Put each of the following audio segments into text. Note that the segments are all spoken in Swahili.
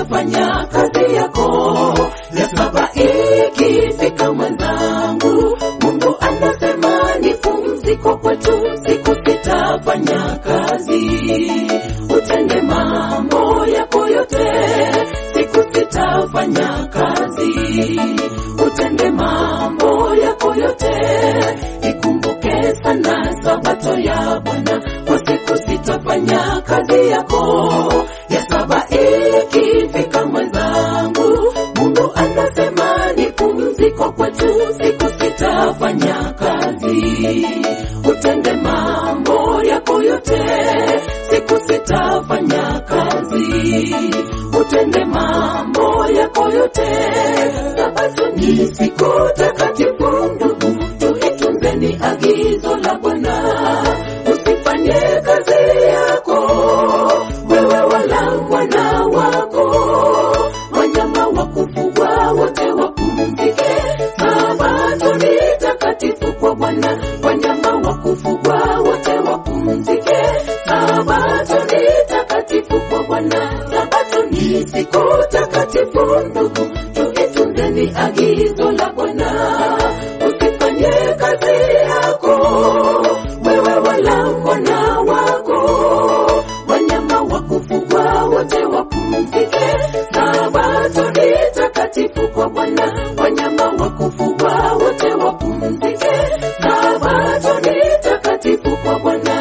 sitafanya kazi yako. Ya saba ikifika mwenzangu, Mungu anasema ni pumziko kwetu, siku sitafanya kazi. Utende mambo yako yote, siku sitafanya kazi. Utende mambo yako yote, ikumbuke sana sabato ya Bwana, kwa siku sitafanya kazi yako. Ya saba ikifika mwenzangu, Mungu anasema ni pumziko kwetu, siku sitafanya kazi. Utende mambo yako yote, siku sitafanya kazi. Utende mambo yako yote, sabato ni siku takatifu, ndugu, tuitunzeni agizo la Bwana. Usifanye kazi yako wewe wala mwana wako, wanyama wa kufugwa wote wapumzike. Sabato ni takatifu kwa Bwana, wanyama wa kufugwa wote wapumzike. Sabato ni takatifu kwa Bwana, sabato ni siku takatifu, ndugu, tuitunzeni agizo la Bwana. Usifanye kazi yako wewe wala mwana wako, wanyama wa kufugwa wote wapumzike. Sabato ni takatifu kwa Bwana, wanyama wa kufugwa wote wapumzike. Sabato ni takatifu kwa Bwana.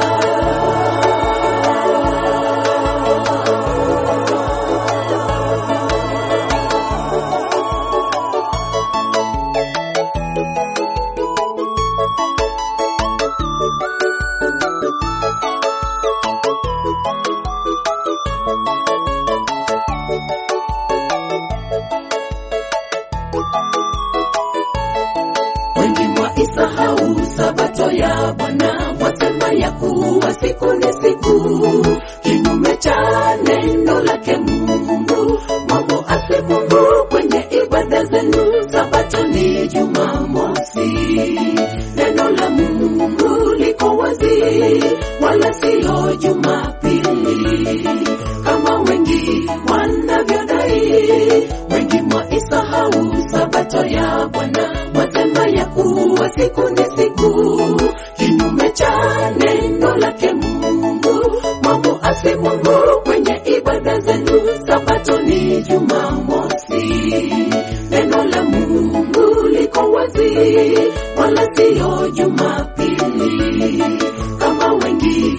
wengi mwaisahau sabato ya Bwana, mwasema ya kuwa siku ni siku, kinyume cha neno lake Mungu. Mambo ase Mungu kwenye ibada zenu, sabato ni Jumamosi. Neno la Mungu liko wazi, wala siyo Jumapili kama wengi wanavyodai. Wengi mwaisahau sabato ya Bwana, mwasema ya kuwa siku ni siku, kinyume cha neno lake Mungu. Mambo ase Mungu kwenye ibada zenu, sabato ni Jumamosi. Neno la Mungu liko wazi, wala siyo Jumapili kama wengi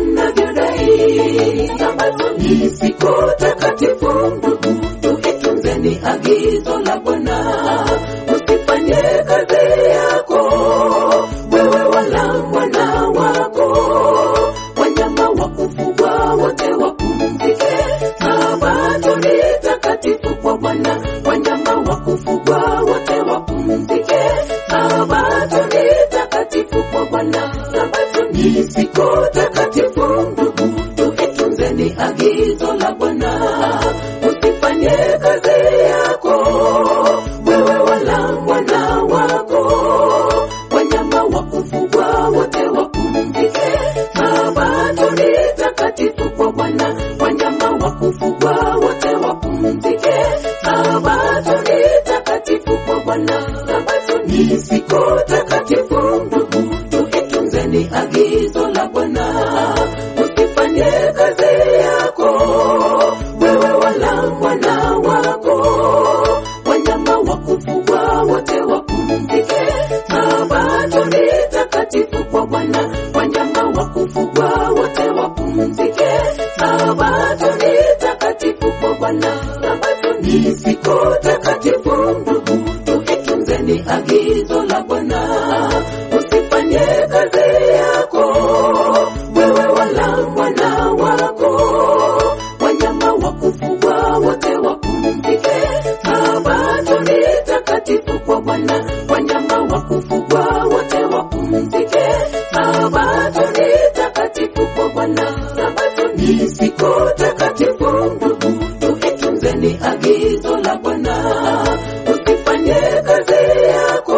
wanavyodai. Sabato ni siku takatifu, ndugu, tuitunzeni agizo la Bwana. Usifanye kazi yako wewe wala mwana wako, wanyama wa kufugwa wote wapumzike. Sabato ni takatifu kwa Bwana, wanyama wa kufugwa wote wapumzike. Sabato ni takatifu kwa Bwana, sabato ni siku takatifu, ndugu, tuitunzeni agizo la Bwana. Usifanye kazi yako wewe wala mwana wako, wanyama wa kufugwa wote wapumzike. Sabato ni takatifu kwa Bwana, wanyama wa kufugwa wote wapumzike. Sabato ni takatifu kwa Bwana, sabato ni siku takatifu, ndugu, tuitunzeni agizo la Bwana. Usifanye kazi yako wewe wala mwana wako, wanyama wa kufugwa wote wapumzike. Sabato ni takatifu kwa Bwana, wanyama wa kufugwa wote wapumzike. Sabato ni takatifu kwa Bwana, sabato ni siku takatifu, ndugu, tuitunzeni agizo la Bwana. Usifanye kazi yako wewe wala mwana wako, wanyama wa kufugwa wote wapumzike. Sabato ni takatifu kwa Bwana, wanyama wa kufugwa wote wapumzike. Sabato ni takatifu kwa Bwana, sabato ni siku takatifu, ndugu, tuitunzeni agizo la Bwana. Usifanye kazi yako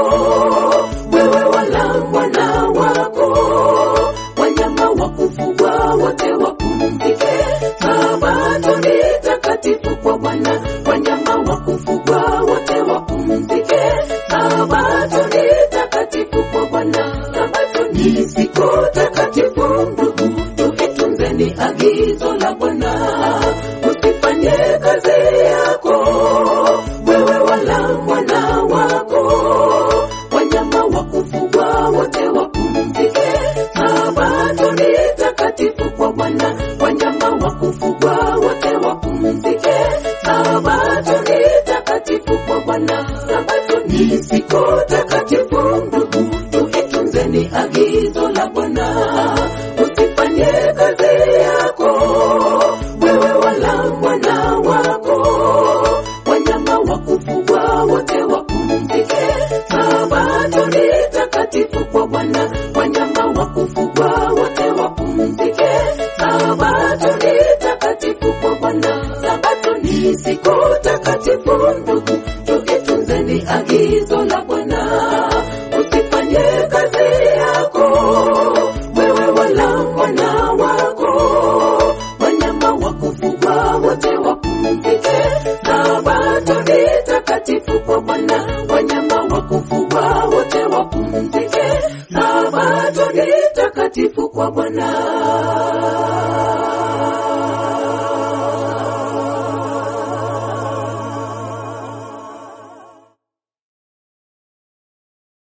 kwa Bwana, wanyama wa kufugwa wote wapumzike. Sabato ni takatifu kwa Bwana, sabato ni siku takatifu. Ndugu, tuitunzeni agizo la Bwana, usifanye kazi yako wewe wala mwana wako, wanyama wa kufugwa wote wapumzike. Sabato ni takatifu kwa Bwana, wanyama wa kufugwa wote wapumzike. Sabato ni takatifu kwa Bwana, sabato ni siku takatifu. Ndugu, tuitunzeni agizo la Bwana, usifanye kazi yako wewe wala mwana wako, wanyama wa kufugwa wote wapumzike. Sabato ni takatifu kwa Bwana, wanyama wa kufugwa wote wapumzike. Sabato ni takatifu kwa Bwana, sabato ni siku takatifu. Ndugu, tuitunzeni agizo la Bwana, usifanye kazi yako wewe wala mwana wako, wanyama wa kufugwa wote wapumzike. Sabato ni takatifu kwa Bwana, wanyama wa kufugwa wote wapumzike. Sabato ni takatifu kwa Bwana.